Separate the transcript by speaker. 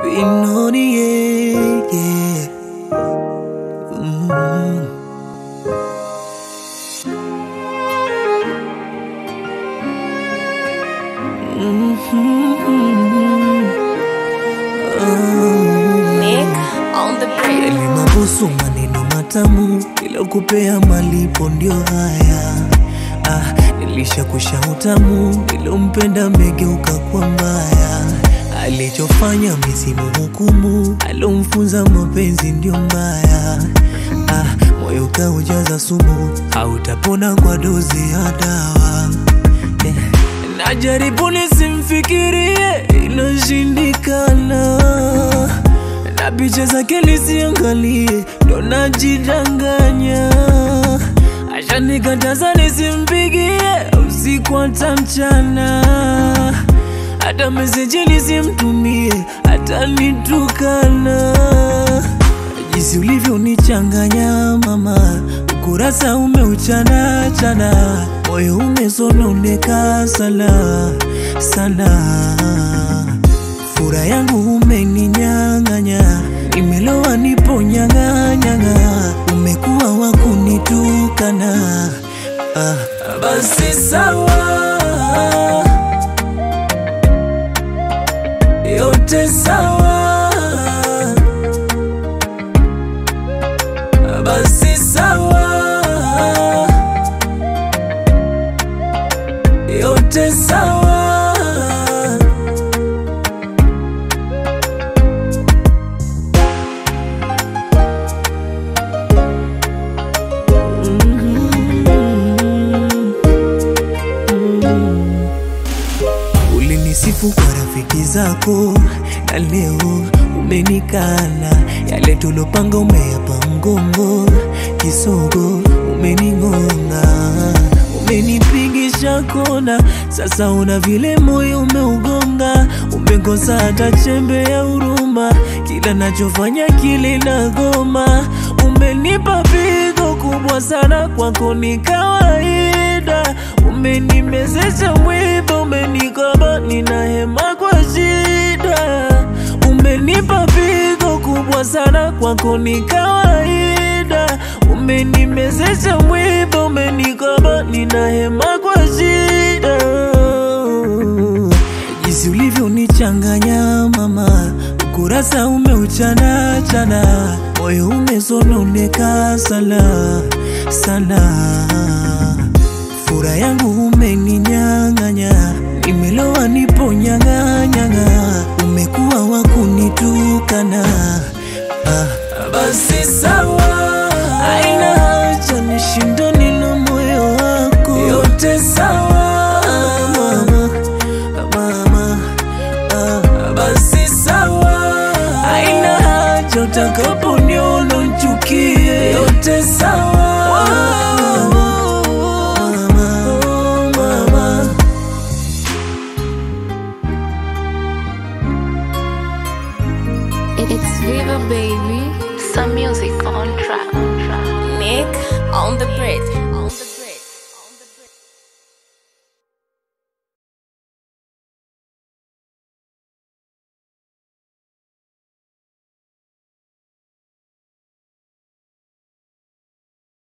Speaker 1: Binoni, yeah, yeah. Mm.
Speaker 2: Nick on the bridge.
Speaker 1: Yalimabusu maneno matamu ilokupea malipo ndio haya. Ah, nilishakusha utamu ilompenda megeuka kwa mbaya. Alichofanya misimu hukumu, alomfunza mapenzi ndio mbaya. Ah, moyo kaujaza sumu, hautapona kwa dozi ya dawa. Yeah. Najaribu nisimfikirie, inashindikana na picha zake nisiangalie, ndo najidanganya. Ashanikataza nisimpigie usiku hata mchana, hata meseji nisimtumie, hata nitukana. Jinsi ulivyonichanganya mama, ukurasa umeuchana chana, moyo umesononeka sana sana fura yangu umeninyang'anya, nimelowa nipo nyang'anyang'a, umekuwa wa kunitukana. Ah, basi sawa, yote sawa, basi sawa, yote sawa. Ulinisifu kwa rafiki zako na leo umenikana. Yale tulopanga umeyapa mgongo, kisogo umening'onga, umenipigisha kona. Sasa una vile moyo umeugonga, umekosa hata chembe ya huruma. Kila nachofanya kile nagoma, umenipa pigo kubwa sana, kwako ni kawaida. Umenimezesha mwiba, umenikaba, nina hema kwa shida. Umenipa pigo kubwa sana, kwako ni kawaida. Umenimezesha mwiba, umenikaba, nina hema kwa shida. Jinsi ulivyonichanganya mama, ukurasa umeuchana chana, moyo umesononeka sana sana fura yangu umeninyang'anya, nimelowa nipo nyang'anyang'a, umekuwa wa kunitukana. Ah, basi sawa, aina haja nishindane na moyo wako, yote sawa.